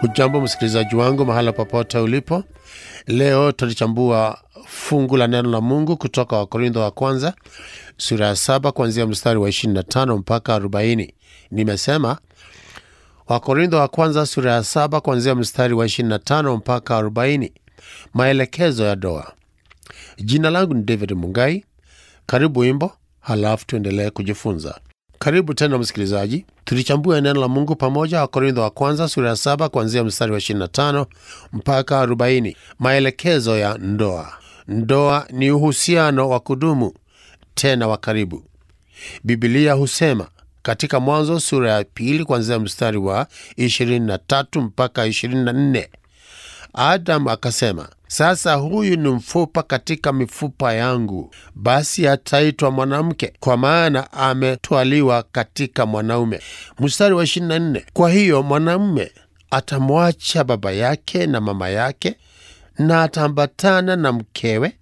Hujambo msikilizaji wangu mahala popote ulipo. Leo tulichambua fungu la neno la Mungu kutoka Wakorintho wa kwanza sura ya saba kuanzia mstari wa 25 mpaka 40. Nimesema Wakorintho wa kwanza sura ya saba kuanzia mstari wa 25 mpaka 40, maelekezo ya doa. Jina langu ni David Mungai. Karibu wimbo, halafu tuendelee kujifunza. Karibu tena msikilizaji, tulichambua neno la Mungu pamoja. Wakorintho wa kwanza sura ya saba kuanzia mstari wa 25 mpaka 40, maelekezo ya ndoa. Ndoa ni uhusiano wa kudumu tena wa karibu. Bibilia husema katika Mwanzo sura ya pili kuanzia mstari wa 23 mpaka 24, Adamu akasema, sasa huyu ni mfupa katika mifupa yangu, basi ataitwa mwanamke, kwa maana ametwaliwa katika mwanaume. Mstari wa 24, kwa hiyo mwanamume atamwacha baba yake na mama yake, na ataambatana na mkewe,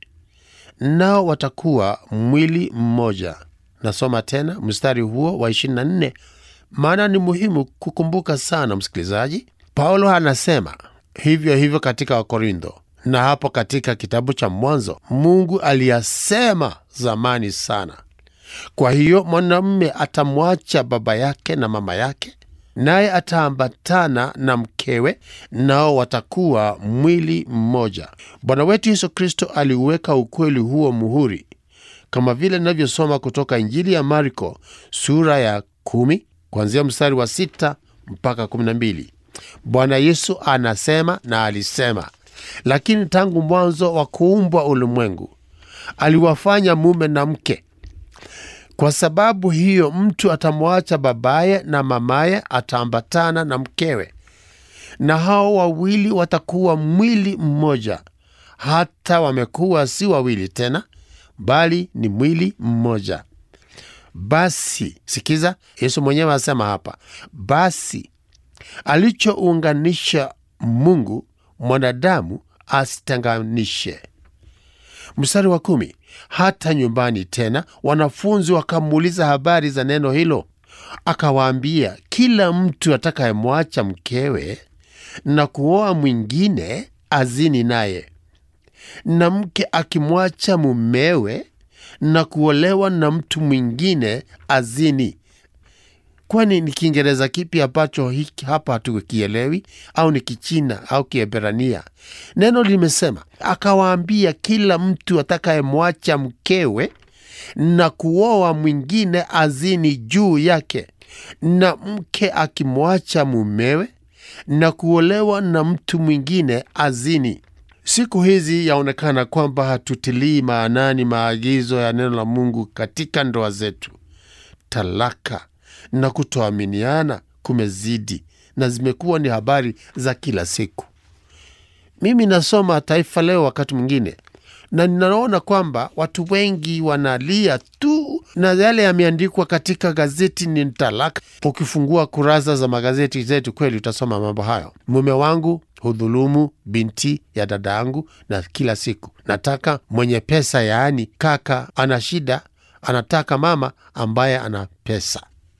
nao watakuwa mwili mmoja. Nasoma tena mstari huo wa 24, maana ni muhimu kukumbuka sana, msikilizaji. Paulo anasema hivyo hivyo katika Wakorintho na hapo katika kitabu cha Mwanzo. Mungu aliyasema zamani sana. Kwa hiyo mwanamume atamwacha baba yake na mama yake, naye ataambatana na mkewe, nao watakuwa mwili mmoja. Bwana wetu Yesu Kristo aliuweka ukweli huo muhuri, kama vile inavyosoma kutoka Injili ya Marko sura ya kumi kuanzia mstari wa sita mpaka kumi na mbili. Bwana Yesu anasema na alisema, lakini tangu mwanzo wa kuumbwa ulimwengu aliwafanya mume na mke. Kwa sababu hiyo mtu atamwacha babaye na mamaye, ataambatana na mkewe, na hao wawili watakuwa mwili mmoja. Hata wamekuwa si wawili tena, bali ni mwili mmoja. Basi sikiza, Yesu mwenyewe asema hapa, basi alichounganisha Mungu mwanadamu asitenganishe. Mstari wa kumi. Hata nyumbani tena wanafunzi wakamuuliza habari za neno hilo, akawaambia, kila mtu atakayemwacha mkewe na kuoa mwingine azini naye, na mke akimwacha mumewe na kuolewa na mtu mwingine azini. Kwani ni Kiingereza kipi ambacho hiki hapa hatukielewi? Au ni Kichina au Kiebrania? Neno limesema akawaambia, kila mtu atakayemwacha mkewe na kuoa mwingine azini juu yake, na mke akimwacha mumewe na kuolewa na mtu mwingine azini. Siku hizi yaonekana kwamba hatutilii maanani maagizo ya neno la Mungu katika ndoa zetu. Talaka na kutoaminiana kumezidi na zimekuwa ni habari za kila siku. Mimi nasoma Taifa Leo wakati mwingine na ninaona kwamba watu wengi wanalia tu, na yale yameandikwa katika gazeti ni talaka. Ukifungua kurasa za magazeti zetu, kweli utasoma mambo hayo. Mume wangu hudhulumu binti ya dada yangu, na kila siku nataka mwenye pesa, yaani kaka ana shida, anataka mama ambaye ana pesa.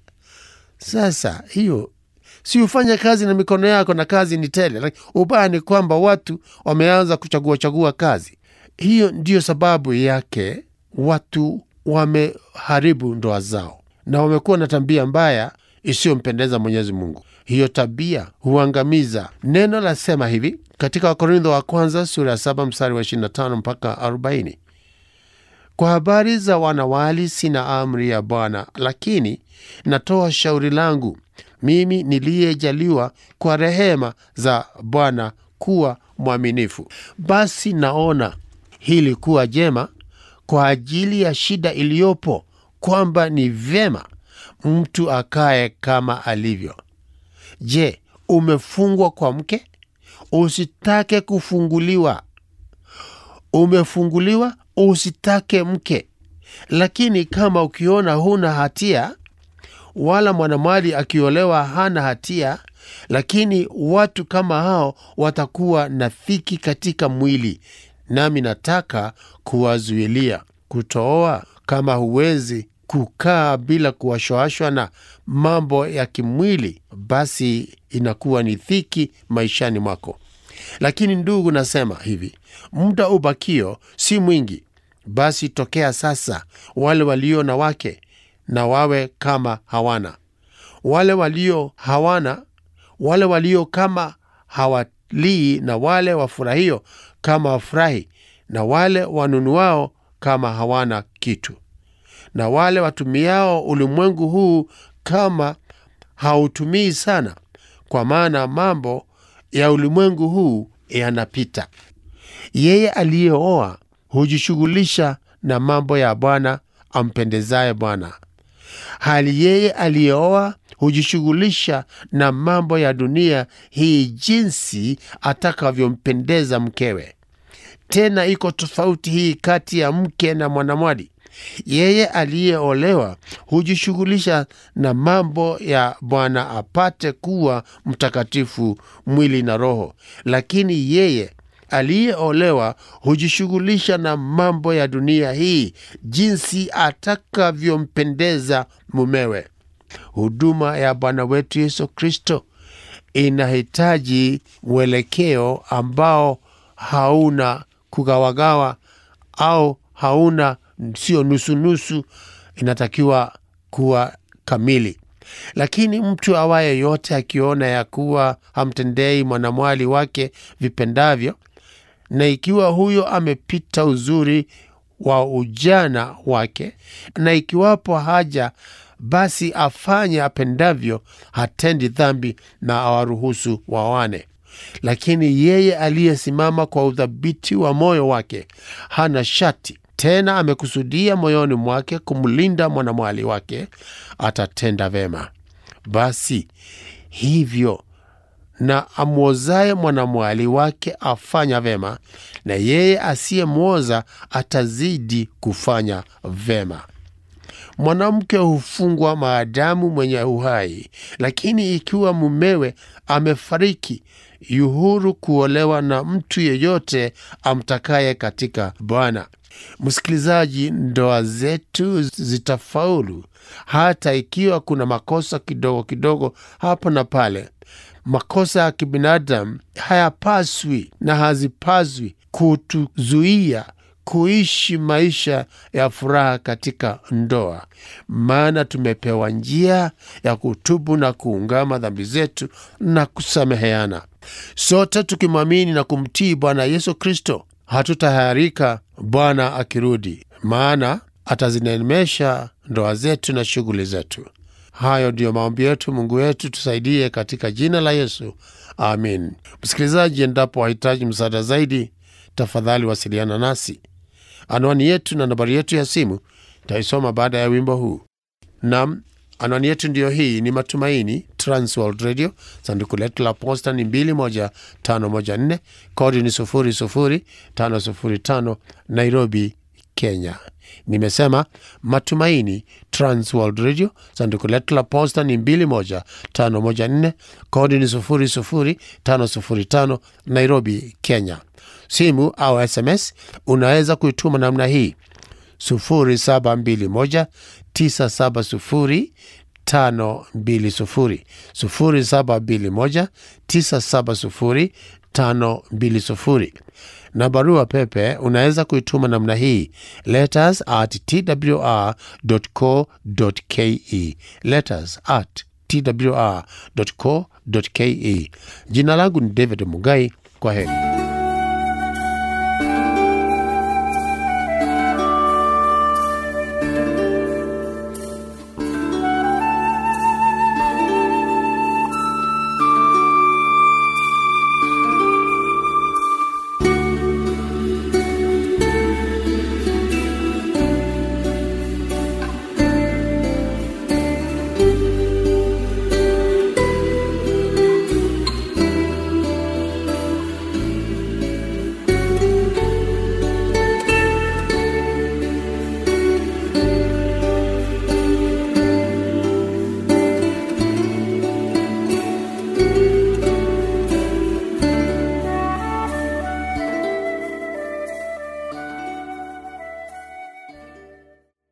Sasa hiyo si ufanye kazi na mikono yako na kazi ni tele. Ubaya ni kwamba watu wameanza kuchagua chagua kazi. Hiyo ndiyo sababu yake watu wameharibu ndoa zao na wamekuwa na tabia mbaya isiyompendeza Mwenyezi Mungu. Hiyo tabia huangamiza. Neno lasema hivi katika Wakorintho wa kwanza sura ya saba mstari wa 25 mpaka 40: kwa habari za wanawali sina amri ya Bwana, lakini natoa shauri langu mimi niliyejaliwa kwa rehema za Bwana kuwa mwaminifu. Basi naona hili kuwa jema kwa ajili ya shida iliyopo, kwamba ni vyema mtu akae kama alivyo. Je, umefungwa kwa mke? Usitake kufunguliwa. Umefunguliwa? Usitake mke. Lakini kama ukiona huna hatia wala mwanamwali akiolewa hana hatia, lakini watu kama hao watakuwa na dhiki katika mwili, nami nataka kuwazuilia kutooa. Kama huwezi kukaa bila kuwashwashwa na mambo ya kimwili, basi inakuwa ni dhiki maishani mwako. Lakini ndugu, nasema hivi, muda ubakio si mwingi. Basi tokea sasa, wale walio na wake na wawe kama hawana, wale walio hawana, wale walio kama hawalii, na wale wafurahio kama wafurahi, na wale wanunuao kama hawana kitu, na wale watumiao ulimwengu huu kama hautumii sana, kwa maana mambo ya ulimwengu huu yanapita. Yeye aliyeoa hujishughulisha na mambo ya Bwana ampendezaye Bwana, hali yeye aliyeoa hujishughulisha na mambo ya dunia hii, jinsi atakavyompendeza mkewe. Tena iko tofauti hii kati ya mke na mwanamwali. Yeye aliyeolewa hujishughulisha na mambo ya Bwana apate kuwa mtakatifu mwili na roho, lakini yeye aliyeolewa hujishughulisha na mambo ya dunia hii, jinsi atakavyompendeza mumewe. Huduma ya Bwana wetu Yesu Kristo inahitaji mwelekeo ambao hauna kugawagawa au hauna sio nusunusu, inatakiwa kuwa kamili. Lakini mtu awaye yote akiona ya kuwa hamtendei mwanamwali wake vipendavyo, na ikiwa huyo amepita uzuri wa ujana wake, na ikiwapo haja basi afanye apendavyo, hatendi dhambi na awaruhusu wawane. Lakini yeye aliyesimama kwa udhabiti wa moyo wake hana shati tena amekusudia moyoni mwake kumlinda mwanamwali wake, atatenda vema. Basi hivyo na amwozaye mwanamwali wake afanya vema, na yeye asiyemwoza atazidi kufanya vema. Mwanamke hufungwa maadamu mwenye uhai, lakini ikiwa mumewe amefariki, yuhuru kuolewa na mtu yeyote amtakaye katika Bwana. Msikilizaji, ndoa zetu zitafaulu hata ikiwa kuna makosa kidogo kidogo hapa na pale. Makosa ya kibinadamu hayapaswi na hazipaswi kutuzuia kuishi maisha ya furaha katika ndoa, maana tumepewa njia ya kutubu na kuungama dhambi zetu na kusameheana. Sote tukimwamini na kumtii Bwana Yesu Kristo hatutaharika Bwana akirudi, maana atazinemesha ndoa zetu na shughuli zetu. Hayo ndiyo maombi yetu. Mungu wetu tusaidie katika jina la Yesu, amin. Msikilizaji, endapo wahitaji msaada zaidi, tafadhali wasiliana nasi. Anwani yetu na nambari yetu ya simu taisoma baada ya wimbo huu. Nam, anwani yetu ndiyo hii, ni Matumaini Transworld Radio, sanduku letu la posta ni 21514 kodi ni 00505 Nairobi, Kenya. Nimesema Matumaini Transworld Radio, sanduku letu la posta ni 21514 kodi ni 00505 Nairobi, Kenya. Simu au SMS unaweza kuituma namna hii 0721 970 520 0721 970 520 na barua pepe unaweza kuituma namna hii letters at twr.co.ke letters at twr.co.ke. Jina langu ni David Mugai. Kwa heri.